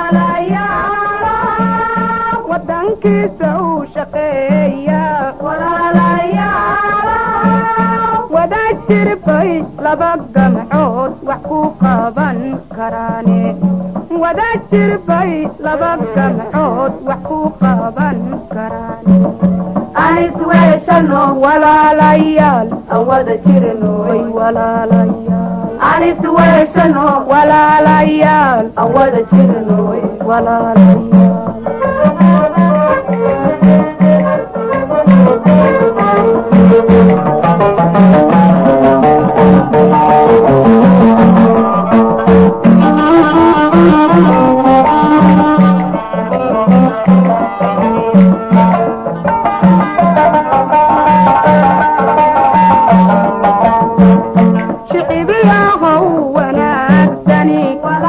wadankiisa uu shaqeeya wada jirbay laba gamcood wax ku qaban karaane wada jirbay laba gamcood wax ku qaban karaane anis weeshano walaalayaal awada jirnoy walaalayaal anis weeshano walaalayaal awada jirnoy walaalayaal shicibiyahow wanaagsani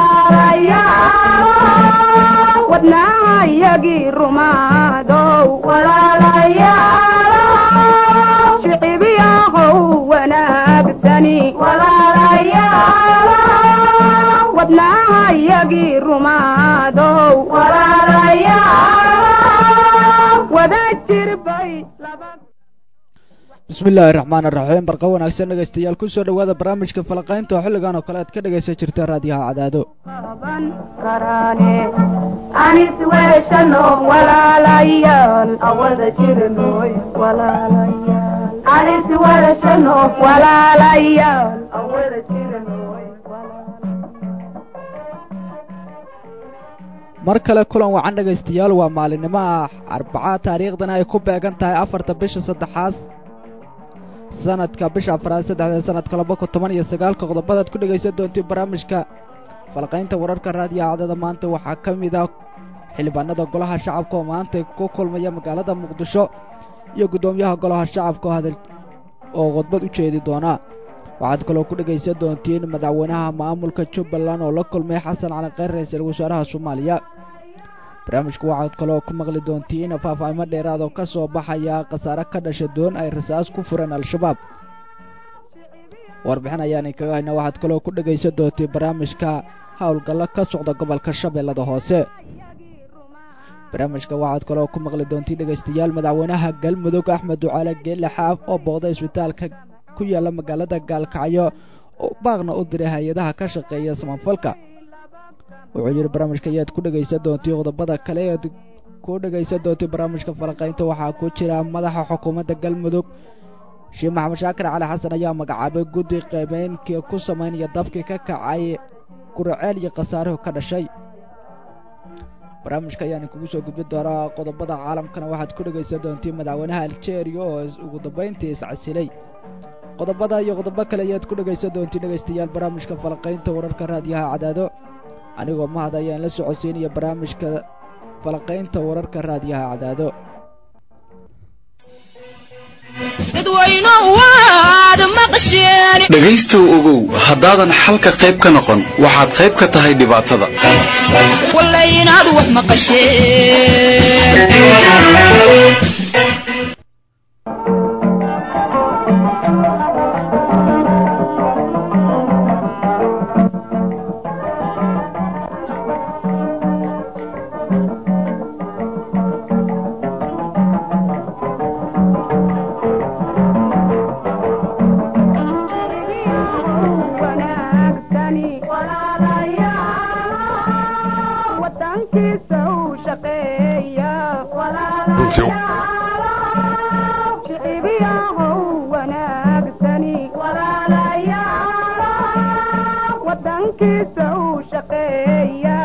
wadnaahayagii rumaadow shicibiyahow wanaagsani wadnaahayagii rumaadow wada jirbay laba bismi illaahi raxmaan raxiim barqa wanaagsan dhegaystayaal kusoo dhowaada barnaamijka falaqaynta oo xilligan oo kale aad ka dhegaysan jirta raadiyaha cadaado qaban karaane anis weeshano walaalayaal awada jirnoy walaalayaal anis weeshano walaalayaal awada jirnoy mar kale kulan wacan dhegaystayaal waa maalinimo ah arbaca taariikhdana ay ku beegan tahay afarta bisha saddexaad sanadka bisha afraad saddexda sanadka laba kun toban iyo sagaalka qodobadaad ku dhegaysan doontiin barnaamijka falqaynta wararka raadiyaha cadada maanta waxaa ka mid ah xildhibaanada golaha shacabka oo maanta ku kulmaya magaalada muqdisho iyo guddoomiyaha golaha shacabka oo hadal oo khudbad u jeedi doona waxaad kaloo ku dhegaysan doontiin madaxweynaha maamulka jubbaland oo la kulmay xasan cali kheyr ra-iisul wasaaraha soomaaliya barnaamijku waxaad kaloo ku maqli doontiin faahfaahimo dheeraad oo ka soo baxaya khasaare ka dhasha doon ay rasaas ku fureen al-shabaab warbixin ayaan inkaga hayna waxaad kaloo ku dhegaysan doontiin barnaamijka howlgallo ka socda gobolka shabeellada hoose barnaamijka waxaad kaloo ku maqli doontiin dhegaystayaal madaxweynaha galmudug axmed ducaale geelle xaaf oo booqday isbitaalka ku yaalla magaalada gaalkacyo oo baaqna u diray hay-adaha ka shaqeeya samafalka wuxuu yidhi barnaamijka ayaad ku dhegaysan doontii qodobada kale ead ku dhegaysan doontii barnaamijka falaqaynta waxaa ku jira madaxa xukuumadda galmudug sheekh maxamed shaakir cali xasan ayaa magacaabay guddi qaybeynkii ku samaynaya dabkii ka kacay guraceel iyo khasaaruhu ka dhashay barnaamijka ayaan kugu soo gudbin doonaa qodobada caalamkana waxaad ku dhegaysan doontiin madaxweynaha aljeeriya oo ugu dambayntii iscasilay qodobada iyo qodobo kale ayaad ku dhegaysan doontiin dhegaystayaal barnaamijka falaqaynta wararka raadiyaha cadaado anigoo mahad ayaan la socodsiinaya barnaamijka falaqaynta wararka raadiyaha cadaado dhegaystow ogow haddaadan xalka qayb ka noqon waxaad qayb ka tahay dhibaatada wanaagsani wadankiisa uu shaqeeya shicibiyahow wanaagsani wadankiisa uu shaqeeya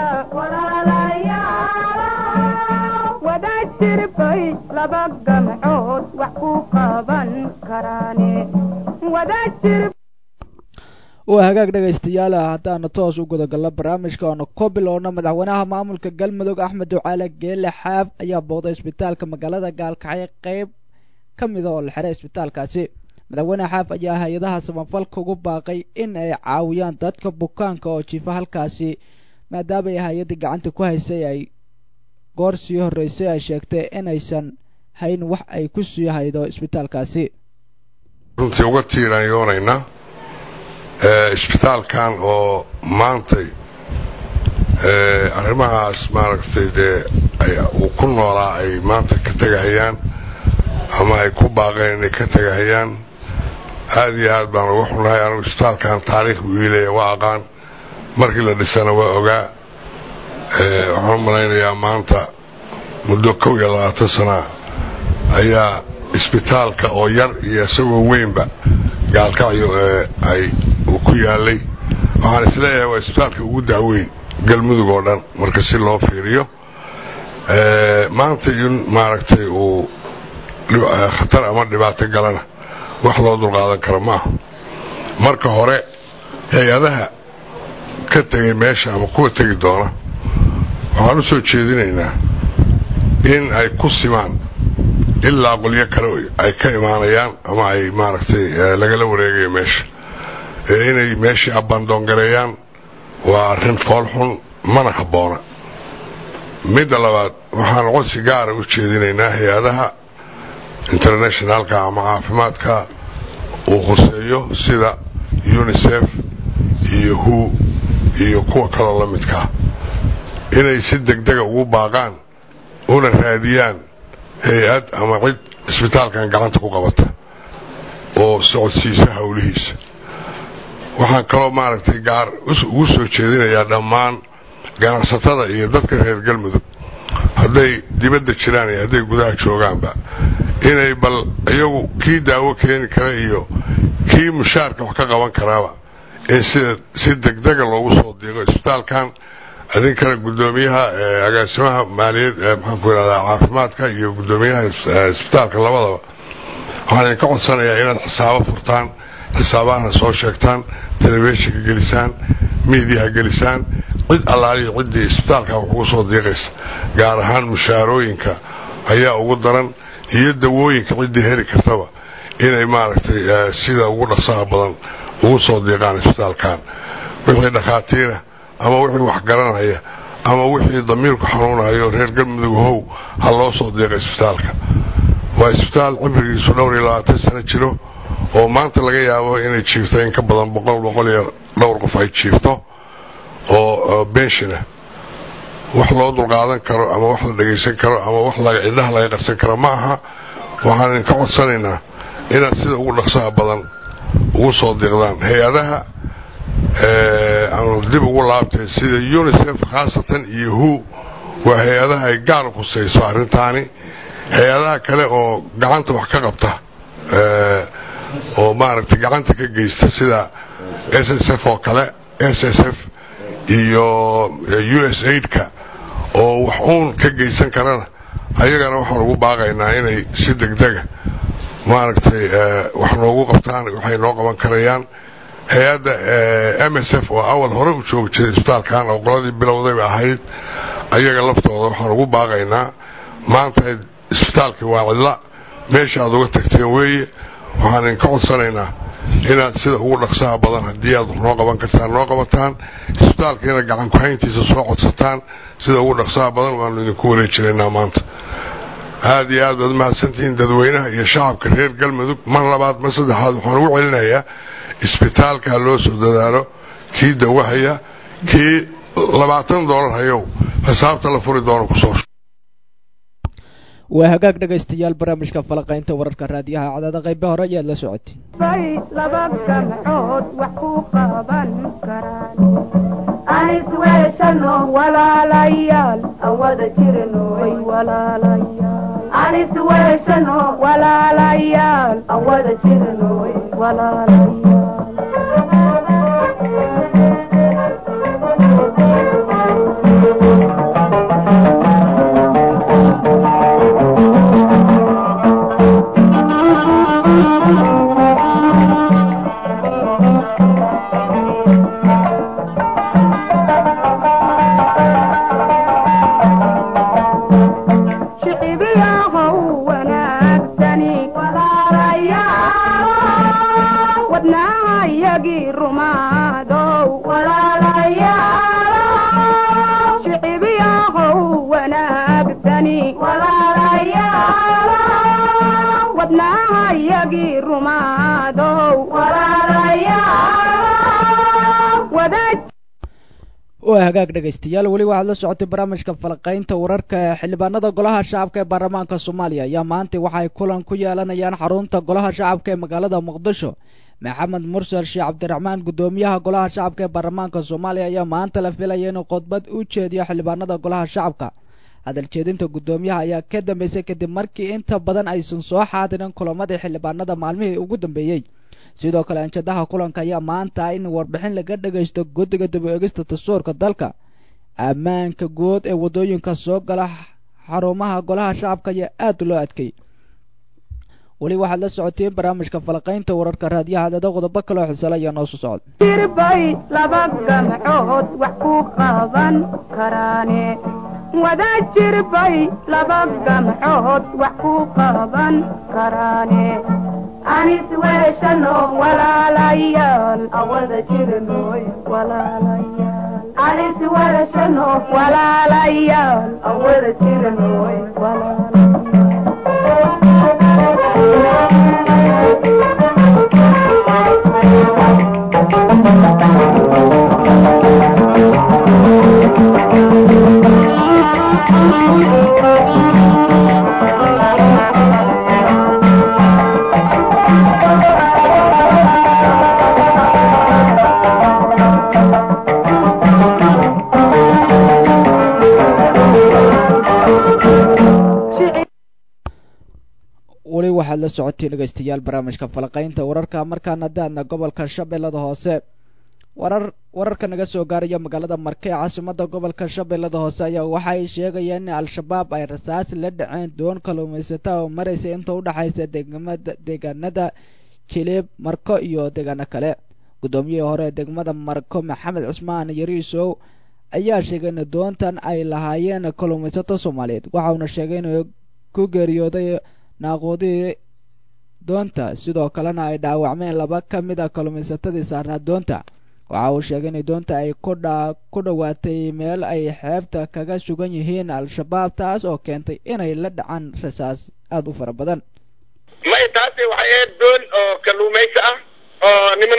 wada jirbay laba gamcood wax ku qaban karaane wada jir waa hagaag dhegaystayaal haddaanu toos u gudagalno barnaamijka oonu ku bilowno madaxweynaha maamulka galmudug axmed ducaale geelle xaab ayaa booqday isbitaalka magaalada gaalkacyo qeyb ka mida oo la xiray isbitaalkaasi madaxweyne xaaf ayaa hay-adaha samafalka ugu baaqay in ay caawiyaan dadka bukaanka oo jiifa halkaasi maadaama ay hay-addii gacanta ku haysay ay goor sii horreysay ay sheegtay inaysan hayn wax ay ku sii haydo isbitaalkaasi runtii uga tiiraanyoonaynaa isbitaalkan oo maantay arrimahaas maaragtay dee uu ku noolaa ay maanta ka tegahayaan ama ay ku baaqeen inay ka tegahayaan aada iyo aad baan uga xunnahay anigu isbitaalkan taariikh buu iilaya waa aqaan markii la dhisana waa ogaa waxaan u malaynayaa maanta muddo kow iyo labaatan sanaa ayaa isbitaalka oo yar iyo isagoo weynba gaalkacyo ay uu ku yaalay waxaan isleeyahay waa isbitaalka ugu dacweyn galmudug oo dhan marka si loo fiiriyo maanta in maaragtay uu khatar ama dhibaato galana wax loo dulqaadan karo maaha marka hore hay-adaha ka tegay meesha ama kuwa tegi doona waxaan u soo jeedinaynaa in ay ku simaan ilaa qolyo kale ay ka imaanayaan ama ay maaragtay lagala wareegayo meesha ee inay meeshii abandoon gareeyaan waa arrin foolxun mana habboona midda labaad waxaan codsi gaara u jeedinaynaa hay-adaha internationalka ama caafimaadka uu khuseeyo sida unisef iyo hu iyo kuwa kaloo la midkaa inay si degdega ugu baaqaan una raadiyaan hay-ad ama cid isbitaalkan gacanta ku qabata oo socodsiisa howlihiisa waxaan kaloo maaragtay gaar ugu soo jeedinayaa dhammaan ganacsatada iyo dadka reer galmudug hadday dibadda jiraan iyo hadday gudaha joogaanba inay bal iyagu kii daawo keeni kara iyo kii mushaarka wax ka qaban karaaba in sida si degdega loogu soo diiqo isbitaalkan idinkana guddoomiyaha agaasimaha maaliyad maxaanku yidhahdaa caafimaadka iyo guddoomiyaha isbitaalka labadaba waxaan idinka codsanayaa inaad xisaabo furtaan xisaabahana soo sheegtaan telefishinka gelisaan miidiyaha gelisaan cid allaaliya ciddii isbitaalka wax ugu soo diiqaysa gaar ahaan mushaarooyinka ayaa ugu daran iyo dawooyinka ciddii heli kartaba inay maaragtay sida ugu dhaqsaha badan ugu soo diiqaan isbitaalkan wixii dhakhaatiira ama wixii wax garanaya ama wixii damiirku xanuunayo reer galmudug how ha loo soo diiqa isbitaalka waa isbitaal cibrigiisu dhowr iyo labaatan sano jiro oo maanta laga yaabo inay jiifto in ka badan boqol boqol iyo dhowr qof ay jiifto oo benshina wax loo dulqaadan karo ama wax la dhagaysan karo ama wax cidhaha laga qarsan karo ma aha waxaan idinka codsanaynaa inaad sida ugu dhaqsaha badan ugu soo diiqdaan hay-adaha aanu dib ugu laabtay sida unisef khaasatan iyo hu waa hay-adaha ay gaar u khusayso arrintaani hay-adaha kale oo gacanta wax ka qabta oo maaragtay gacanta ka geysta sida s s f oo kale s s f iyo u s aidka oo wax uun ka geysan karana ayagana waxaan ugu baaqaynaa inay si degdega maaragtay wax noogu qabtaan waxay noo qaban karayaan hay-adda m s f oo awal hore u joogi jiray isbitaalkan oo qoladii bilowdayba ahayd ayaga laftooda waxaan ugu baaqaynaa maanta isbitaalkii waa cidla meesha aad uga tagteen weeye waxaan idinka codsanaynaa inaad sida ugu dhaqsaha badan haddii aad noo qaban kartaan noo qabataan isbitaalkiina gacan ku-hayntiisa soo codsataan sida ugu dhaqsaha badan waanu idinku wareejinaynaa maanta aad iyo aad baad mahadsantihiin dadweynaha iyo shacabka reer galmudug mar labaad mar saddexaad waxaan ugu celinayaa isbitaalka loo soo dadaalo kii dawahaya kii labaatan doolar hayow xisaabta la furi doono kusoo waa hagaag dhegaystayaal barnaamijka falaqaynta wararka raadiyaha cadaada qaybe hore ayaad la socotay bay laba gamcood wax ku qaban karaan anis weeshano walaalayaal aan wada jirno way walaalayaal anis weeshano walaalayaal aan wada jirno way shicibiyahow wanaagsani walaalayaal oo hagaag dhegaystayaal weli waxaad la socotay barnaamijka falaqaynta wararka xildhibaanada golaha shacabka ee baarlamaanka soomaaliya ayaa maanta waxay kulan ku yeelanayaan xarunta golaha shacabka ee magaalada muqdisho maxamed mursal sheekh cabdiraxmaan guddoomiyaha golaha shacabka ee baarlamaanka soomaaliya ayaa maanta la filaya inuu khudbad u jeediyo xildhibaanada golaha shacabka hadal jeedinta guddoomiyaha ayaa ka dambeysay kadib markii inta badan aysan soo xaadirin kulamadii xildhibaanada maalmihii ugu dambeeyey sidoo kale anjadaha kulanka ayaa maanta in warbixin laga dhagaysto guddiga dib u eegista dastuurka dalka ammaanka guud ee waddooyinka soo gala xarumaha golaha shacabka ayaa aad loo adkay weli waxaad la socoteen barnaamijka falaqaynta wararka raadiyaha adada qodobo kaloo xisala ayaa noo soo socda jirbay laba gamcood wax ku qaban karaane wada jirbay laba gamcood wax ku qaban karaane anis weeshano walaalayaal awada jirnoy walaalayaal anis weeshano walaalayaal awada jirnoy weli waxaad la socoteen dhegaystayaal barnaamijka falaqaynta wararka markaana daadna gobolka shabeellada hoose warar wararka naga soo gaaraya magaalada marke ee caasimada gobolka shabeellada hoose ayaa waxay sheegayeen in al-shabaab ay rasaas la dhaceen doon kalluumaysata oo maraysa inta u dhexaysa degmada deegaanada jiliib marko iyo deegaano kale guddoomiyihii hore ee degmada marko maxamed cusmaan yariisow ayaa sheegay in doontan ay lahaayeen kalluumaysato soomaaliyeed waxauna sheegay inuu ku geeriyooday naaquudihii doonta sidoo kalena ay dhaawacmeen laba ka mid a kalluumaysatadii saarnaa doonta waxa uu sheegay in doonta ay kudha ku dhowaatay meel ay xeebta kaga sugan yihiin al-shabaab taas oo keentay inay la dhacaan rasaas aada u fara badan may taasi waxay ahayd doon oo kalluumaysi ah oo niman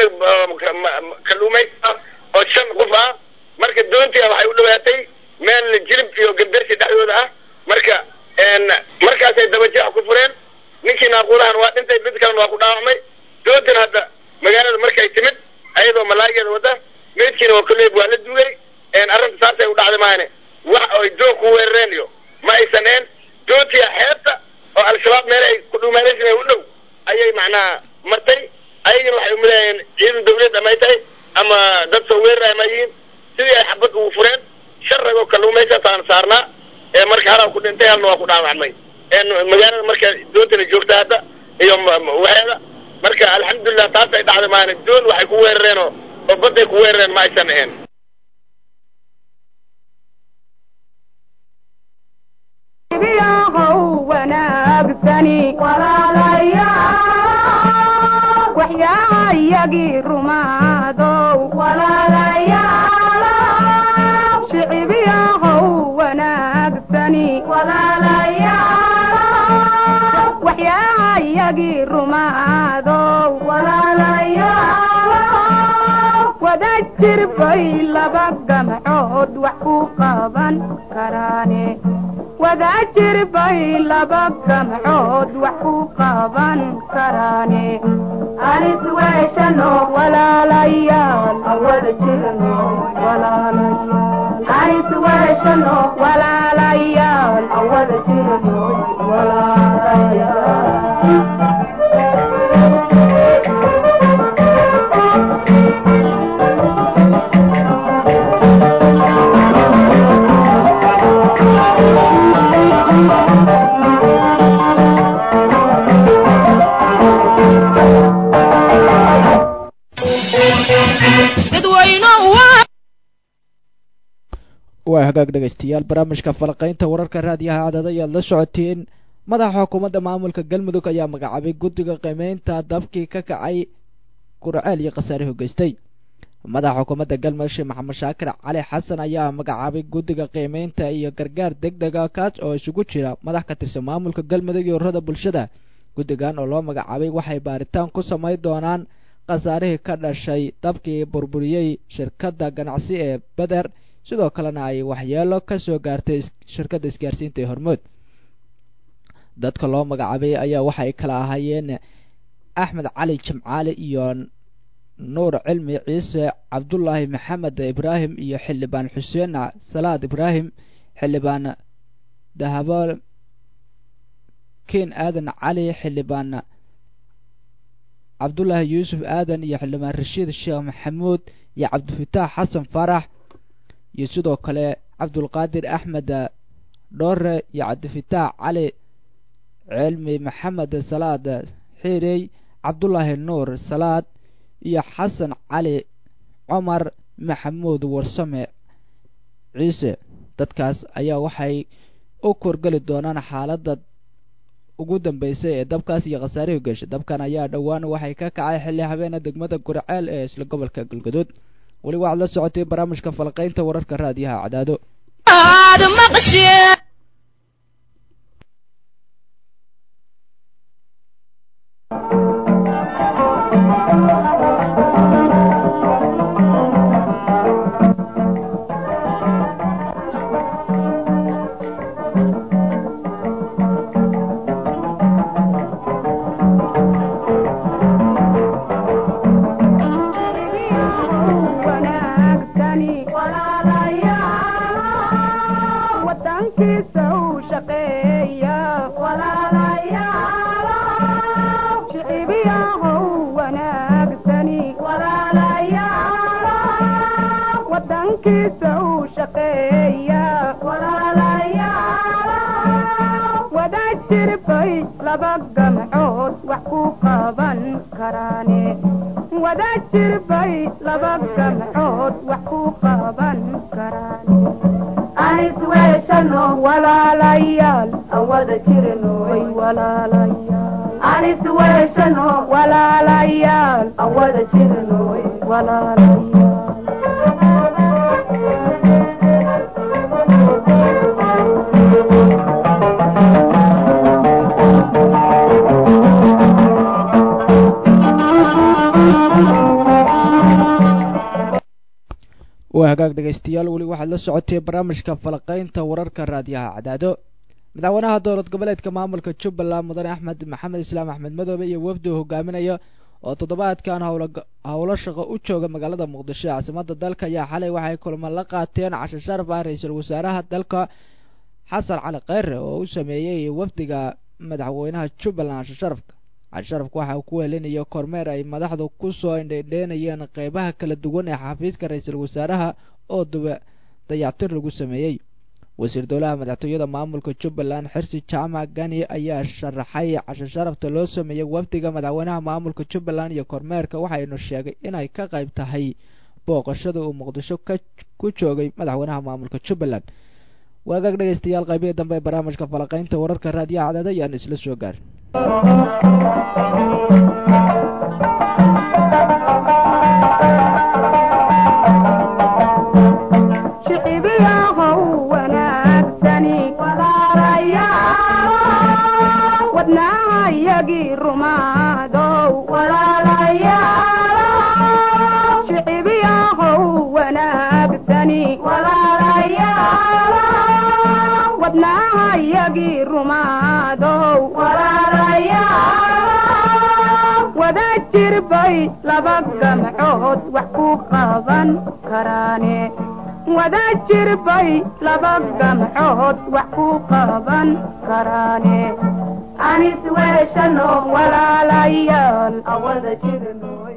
kalluumaysi ah oo shan qof ah marka doontii waxay u dhowaatay meel jilib iyo gandarsi dhexdooda ah marka markaasay dabajeex ku fureen ninkii naaquulahan waa dhintay mid kalena waa ku dhaawacmay doontan hadda magaalada markay timid ayadoo malaayigeeda wadda meydkiina waa kolleyb waa la duugay arrinta saasay u dhacday maahane wax ay doon ku weerareen iyo ma aysan een doontii xeebta oo al-shabaab meel ay ku dhuumaanaysan u dhow ayay macnaha martay ayagana waxay umilaayeen ciidan dawlad amay tahay ama dad soo weerara ama yihiin sidii ay xabad ugu fureen shan ragoo kalluumaysataan saarnaa ee marka halaa ku dhintay halna waa ku dhaawacmay magaalada marka doontana joogta hadda iyo waxeeda marka alxamdulilah taas ay dhacday maana doon waxay ku weerareen oo oo badday ku weerareen ma aysan ahayn biyahow wanaagsani walaalayaal waxyaayagii rumaadow walaalayaal shicibiyahow wanaagsani walaalayaal waxyaayagii rumaadow walaalayaal wada jirbay laba gamcood wax ku qaban karaane wada jirbay laba gamcood wax ku qaban karaane anis weeshano walaalayaal awada jirno walaalayaal anis weeshano walaalayaal awada jirno waa hagaag dhegaystayaal barnaamijka falaqaynta wararka raadiyaha cadada ayaad la socoteen madaxa xukuumadda maamulka galmudug ayaa magacaabay guddiga qiimeynta dabkii ka kacay kurceel iyo khasaare hogeystay madaxa xukuumadda galmudug sheekh maxamed shaakir cali xasan ayaa magacaabay guddiga qiimeynta iyo gargaar deg dega kaas oo isugu jira madax ka tirsan maamulka galmudug iyo ururada bulshada guddigan oo loo magacaabay waxay baaritaan ku samayn doonaan khasaarihii ka dhashay dabkii burburiyey shirkadda ganacsi ee beder sidoo kalena ay waxyeelo ka soo gaartay shirkadda isgaarsiinta ee hormood dadka loo magacaabay ayaa waxay kala ahaayeen axmed cali jimcaale iyo nuur cilmi ciise cabdulaahi maxamed ibraahim iyo xildhibaan xuseen salaad ibraahim xildhibaan dahabo ken aadan cali xildhibaan cabdulaahi yuusuf aadan iyo xildhibaan rashiid sheekh maxamuud iyo cabdifataax xasan faarax iyo sidoo kale cabdulqaadir axmed dhoore iyo cabdifataax cali cilmi maxamed salaad xiirey cabdulaahi nuur salaad iyo xasan cali cumar maxamuud warsame ciise dadkaas ayaa waxay u korgeli doonaan xaaladda ugu dambeysay ee dabkaas iyo khasaarihii geeshay dabkan ayaa dhowaan waxay ka kacay xilli habeena degmada gurceel ee isla gobolka galgaduud weli waxaad la socotay barnaamijka falqaynta wararka raadiyaha cadaado waa hagaag dhegaystayaal weli waxaad la socotay barnaamijka falaqaynta wararka raadiyaha cadaado madaxweynaha dowlad goboleedka maamulka jubbaland mudane axmed maxamed islaam axmed madoobe iyo wafdi uu hogaaminaya oo toddobaadkan howlo shaqo u jooga magaalada muqdisho ee caasimada dalka ayaa xalay waxay kulmo la qaateen cashe sharaf ah ra-iisul wasaaraha dalka xasan cali kheyre oo u sameeyey wafdiga madaxweynaha jubbaland cashe sharafka cashe sharafka waxa uu ku helinaya kormeer ay madaxdu ku soo indhendheenayeen qeybaha kala duwan ee xafiiska ra-iisul wasaaraha oo duba dayactir lagu sameeyey wasiir dowlaha madaxtooyada maamulka jubbaland xirsi jaamac gani ayaa sharaxay cashe sharafta loo sameeyey wafdiga madaxweynaha maamulka jubbaland iyo kormeerka waxaynu sheegay inay ka qayb tahay booqashada uu muqdisho ku joogay madaxweynaha maamulka jubbaland waagaag dhegaystayaal qaybihii dambe ee barnaamijka falaqaynta wararka raadiyaha cadaada ayaan isla soo gaarin laba gamcood wax ku qaban karaane wada jir bay laba gamcood wax ku qaban karaane anis weeshano walaalayaal awada jirnoy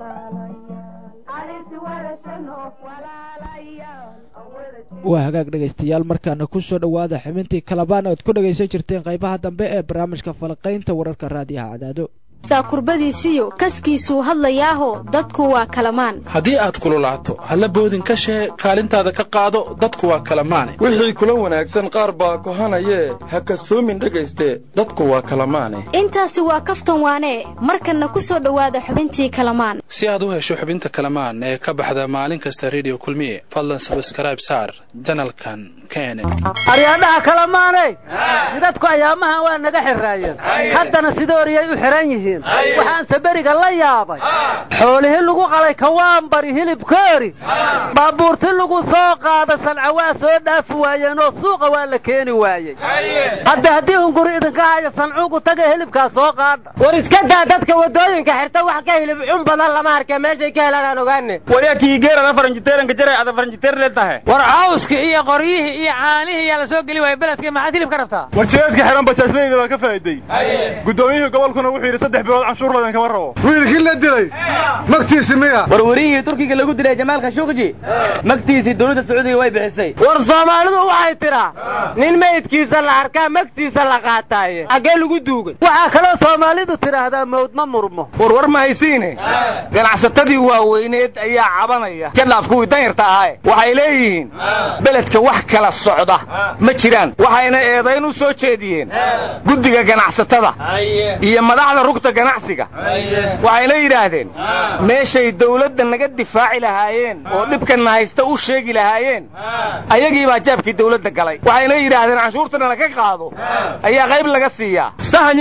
waa hagaag dhegaystayaal markaana ku soo dhowaada xubintii kalabaan oad ku dhegaysan jirteen qaybaha dambe ee barnaamijka falaqaynta wararka raadiyaha cadaado kurbadiisiyo kaskiisuu hadlayaaho dadku waa kalamaan haddii aad kululaato halla boodin ka shee kaalintaada ka qaado dadku waa kalamaane wixii kula wanaagsan qaar baa kohanayee ha kasoomin dhegayste dadku waa kalamaane intaasi waa kaftan waanee markanna ku soo dhowaada xubintii kalamaan si aad u hesho xubinta kalamaan ee ka baxda maalin kasta rediyo kulmiye fadlan sabskrayb saar janalkan kene aryaadhaha kalamaaney jidadku ayaamahan waa naga xiraayeen haddana sidooriyay u xihan yihiin leeyihiin waxaanse beriga la yaabay xoolihii lagu qalay kawaanbari hilibkoori baabuurti lagu soo qaada sanca waa soo dhaafi waayeen oo suuqa waa la keeni waayey hadda haddii hunguri idinka haya sancuugu taga hilibkaa soo qaadha war iska daa dadka waddooyinka xirta wax ka hilib cun badan lama arkee meeshay ka helaan aan ogaane war cawska iyo qoryihii iyo caanihii yaa la soo geli waaya beledka maxaad hilib ka rabtaa war jireedka xihan bajaajlayda waa ka faa'iday guddoomiyihii gobolkuna wuxuu yidhi saddex bilood canshuur ladan kama rabo wiilkii la dilay magtiisi miya war wariyihii turkiga lagu dilay jamaal khashuqji magtiisii dowladda sacuudiga way bixisay war soomaalidu waxay tidhaa nin meydkiisa la arkaa magtiisa la qaataaye xaggee lagu duugay waxaa kaloo soomaalidu tidhaahdaa mawd ma murmo war war ma haysiine ganacsatadii waaweyneed ayaa cabanaya ka dhaaf kuwii danyarta ahaaye waxay leeyihiin beledka wax kala socda ma jiraan waxayna eedayn u soo jeediyeen guddiga ganacsatada iyo madaxda rugta ganacsiga waxayna yidhaahdeen meeshay dawladda naga difaaci lahaayeen oo dhibkanna haysta u sheegi lahaayeen ayagii baa jaabkii dawladda galay waxayna yidhaahdeen canshuurtana laga qaado ayaa qayb laga siiyaa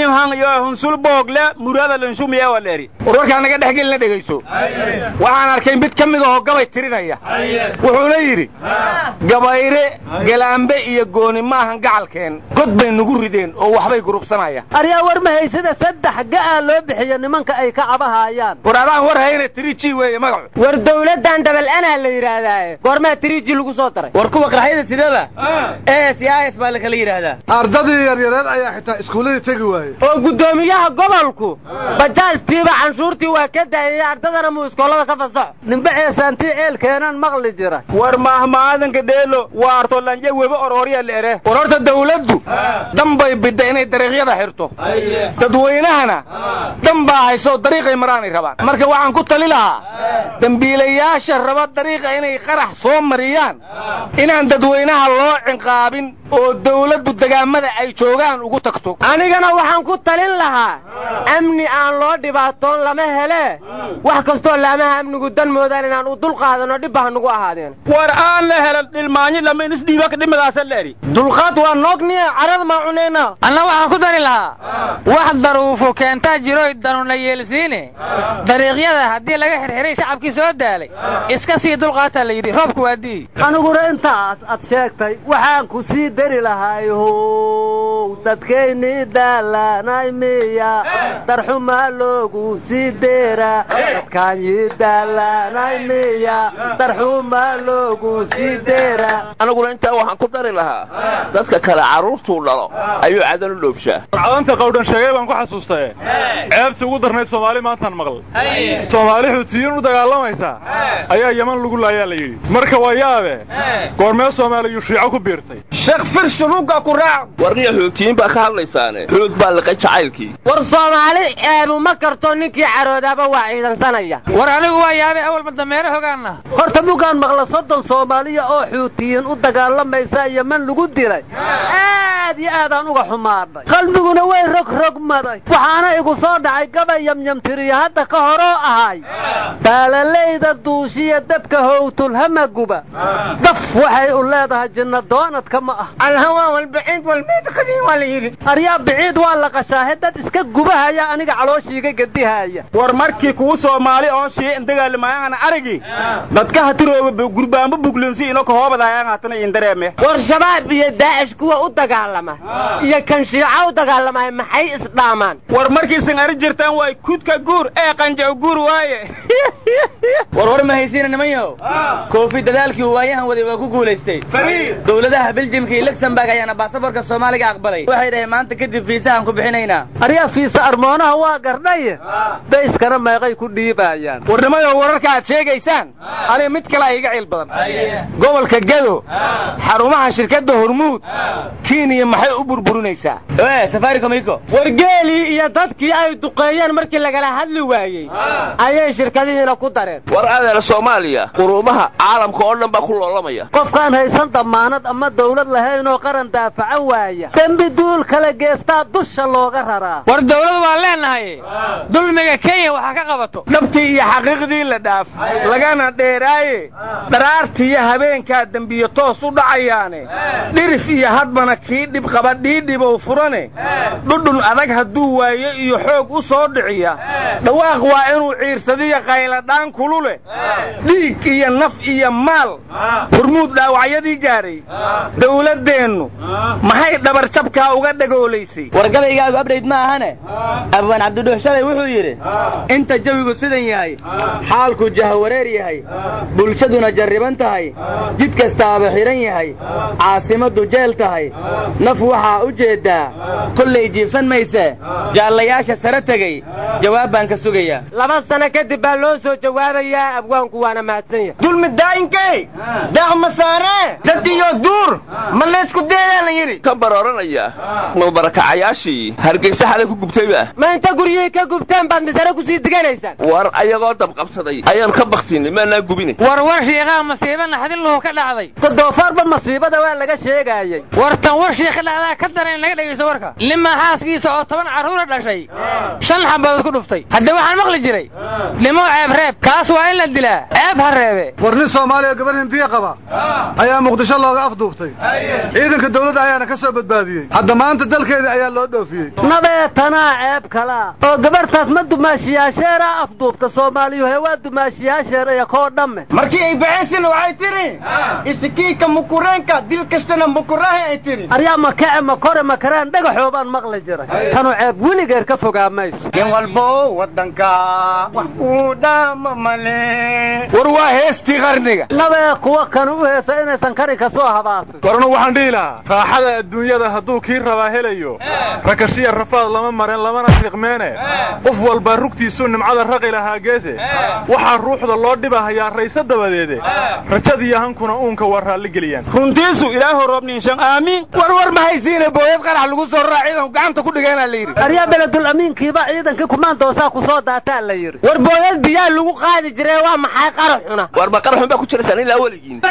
warwarkaa naga dhex gelina dhegayso waxaan arkay mid ka mid ahoo gabay tirinaya wuxuuna yidhi gabayre galaambe iyo gooni maahan gacalkeen god bay nugu rideen oo waxbay gurubsanayaan aryaa war ma haysada saddex ga'aa loo bixiya nimanka ay ka cabahaayaan war adaan war hayna triji weeye magacu war dawladdan dabal anaa la yidhaahdaa goormaa triji lagu soo daray war kuwa qaraxyada sidaba es iyo is baa la kala yidhaahdaa ardadii yaryareed ayaa xitaa iskuulladii tegi waaye oo guddoomiyaha gobolku bajaajtiiba canshuurtii waa ka daayay ardadana muu iskoolada ka fasaxo nimbe ceesaantii ceelkeenan maqli jira war maahmaadanka dheelo waa artolanje weba ororya leere war horta dawladdu dan bay bidda inay dariiqyada xirto dadweynahana dan baa haysoo dariiqay maraanay rabaan marka waxaan ku tali lahaa dembiilayaasha raba dariiqa inay qarax soo mariyaan inaan dadweynaha loo cinqaabin oo dawladdu degaamada ay joogaan ugu tagto anigana waxaan ku talin lahaa amni aan loo dhibaatoon lama helee wax kastoo laamaha amnigu dan moodaan inaan u dul qaadano dhibba ha nugu ahaadeen war aan la helan dhilmaanyo lama inisdhiiba dhimadaasa leeri dulqaad waa noogniye carada maa cunayna anna waxaan ku dari lahaa wax daruufo keentaa jiroy danuna yeelsiine dariiqyada haddii laga xirxiray shacabkii soo daalay iska sii dulqaataa la yidhi roobku waa dii aniguna intaas ad sheegtay waxaan ku sii dari lahay how dadkaynii daalanay miya darxumaa loogu sii deera dadkaanyii daalanay miya darxumaa loogu sii deera aniguna intaa waxaan ku dari lahaa dadka kale carruurtuu dhalo ayuu cadan u dhoofshaa cadanta qawdhan sheegay baan ku xasuustaye ceebtii ugu darnayd soomaali maantaan maqal soomaali xuutiyiin u dagaalamaysaa ayaa yeman lagu laayaa la yidhi marka waa yaabe goormee soomaaliyuu shiico ku biirtay sheekh fir shuruugga ku raac warniya xuutiyiin baa ka hadlaysaane xuud baa liqay jacaylkii war soomaali ceebu ma karto ninkii caroodaaba waa ciidansanaya war anigu waa yaabay awalba dameere hogaanna horta mugaan maqla soddon soomaaliya oo xuutiyiin u dagaalamaysa yeman lagu dilay aad iyo aadaan uga xumaadhay qalbiguna way rogrogmaday waxaana igu soo dhacay gabay yamyamtiriya hadda ka horoo ahay baalalayda duushiya dabka howtulhamaguba daf waxay u leedahay jinna doonadka ma ah alhawaa walbaciid walmeyd qadiin waa la yidhi aryaa biciid waa la qashaahe dad iska gubahaya aniga calooshiiga gedihaya war markii kuwu soomaali oon shii indagaalamayaana aragi dadka hatirooba gurbaanba buglensi ino kahoobadaayaan haatana indareeme war shabaab iyo daa'ish kuwa u dagaalama iyo kan shiica u dagaalamaya maxay isdhaamaan war markiisan ari jirtaan waay kudka guur ee qanjaco guur waaye war war ma haysiina nimanyahow koofi dadaalkii uu waayahan waday waa ku guulaystay dowladaha beljimka iyo luxemburg ayaana baasaboorka soomaaliga aqbalay waxay dhaheen maanta kadib fiisahaan ku bixinaynaa aryaa fiisa armoonaha waa gardhaye bayskana meeqay ku dhiibaayaan warnimayo wararka aad sheegaysaan aniga mid kale iga ciil badan gobolka gado xarumaha shirkadda hormuud kenya maxay u burburinaysaa safaricomiko war geelii iyo dadkii ay duqeeyeen markii lagala hadli waayey ayay shirkadihiina ku dareen war adeer soomaaliya quruumaha caalamka oo dhan baa ku loolamaya qofkaan haysan damaanad ama dawlad lahayn oo qaran daafacan waaya dembi duul kala geestaa dusha looga raraa war dawlad waan leenahay dulmiga kenya waxaa ka qabato dhabtii iyo xaqiiqdii la dhaaf lagana dheeraaye dharaartiiyo habeenkaa dembiyo toos u dhacayaane dhirif iyo hadbana kii dhiidhib qaba dhiidhibow furane dhudhun adag hadduu waayo iyo xoog u soo dhiciya dhawaaq waa inuu ciirsadiya qayladhaan kulu leh dhiig iyo naf iyo maal hurmuud dhaawacyadii gaadhay dawladdeennu maxay dhabarjabkaa uga dhagoolaysay wargabaygaagu abdhayd ma ahane abwaan cabdidhuux shalay wuxuu yidhi inta jawigu sidan yahay xaalku jahawareer yahay bulshaduna jarriban tahay jid kastaaba xidhan yahay caasimaddu jeel tahay naf waxaa u jeeddaa kollay jiibsan mayse jaallayaasha sare tegey jawaab baan ka sugayaa laba sano kadib baa loo soo jawaabayaa abwaanku waana mahadsan yahay dulmi daa'inkay daaq masaaree dad iyo duur ma laysku deedaa la yidhi ka barooranaya ma barakacayaashii hargaysa xalay ku gubtayba ma inta guryihii ka gubteen baad misare ku sii diganaysaan war ayagoo dabqabsaday ayaan ka baktinay maanaa gubine war war shiiqaa masiiba naxdin luhu ka dhacday doofaarba masiibada waa laga sheegaayey war tan war shiikha dhacdaa ka dara in laga dhegaysto warka nimaa xaaskiisa oo toban carruura dhashay shan xabadood ku dhuftay haddee waxaan maqli jiray nimo ceeb reeb kaas waa in la dilaa ceeb ha reebe war nin soomaaliya gabar hindiya qaba ayaa muqdisho looga afduubtay ciidanka dawladda ayaana ka soo badbaadiyey hadda maanta dalkeedii ayaa loo dhoofiyey nabeetanaa ceeb kalaa oo gabarhtaas ma dumaashiyaasheeraa afduubta soomaaliyu hee waa dumaashiyaasheer iyo koo dhamme markii ay baxaysina waxay tidhi isikiika mukureenka dil kastana mukurahe ay tidhi aryaa makace makore makaraan dhagaxoobaan maqli jiray tanu ceeb weligeer ka fogaa mayso nin walbo waddanka wax uu dhaama male war waa heestii qarniga nabee kuwa kan u heesa inaysan karin ka soo habaasin korna waxaan dhihi lahaa raaxada adduunyada hadduu kii rabaa helayo rakashiya rafaad lama mareen lamana fiiqmeene qof walba rugtiisuu nimcada raqi lahaa geese waxaa ruuxda loo dhibahayaa rayse dabadeede rajadiiyo hankuna uunka waa raalligeliyaan runtiisu ilaahu roobniinshan aamiin war war ma haysiine booyad qarax lagu soo raraa ciidanku gacanta ku dhigeenaa la yidhi aryaa beledul amiinkiiba ciidankii kumaandoosaa ku soo daataa la yidhi war booyad biyaa lagu qaadi jiree waa maxay qaraxuna war ma qaraxun baa ku jiraysaan ilaa weligiin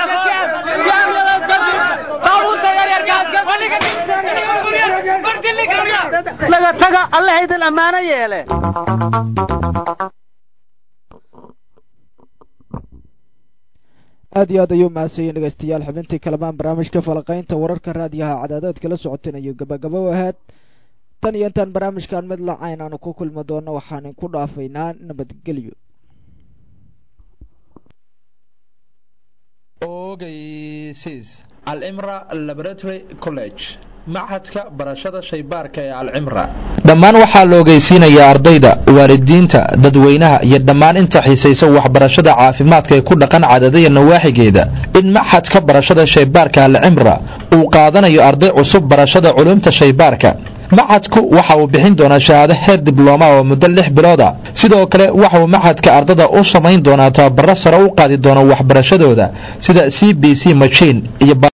laga taga allahaydin ammaano yeele aad iyo aad ayuu mahadsanyiin dhegaystayaal xubintii kalamaan barnaamijka falaqaynta wararka raadiyaha cadaadaad kala socoteen ayuu gabagabo ahaad tan iyo intaan barnaamijkan mid lacayn aanu ku kulmi doono waxaan inku dhaafaynaa nabadgelyo ogeysiis alcimra laboratory college machadka barashada shaybaarka ee alcimra dhammaan waxaa la ogeysiinayaa ardayda waalidiinta dadweynaha iyo dhammaan inta xiisaysa waxbarashada caafimaadka ee ku dhaqan cadadaya nawaaxigeeda in maxadka barashada shaybaarka alcimra uu qaadanayo arday cusub barashada culumta shaybaarka maxadku waxa uu bixin doonaa shahaado heer diblooma oo muddo lix bilooda sidoo kale waxa uu maxadka ardada u samayn doonaa tababaro sare u qaadi doona waxbarashadooda sida c b c machin iyo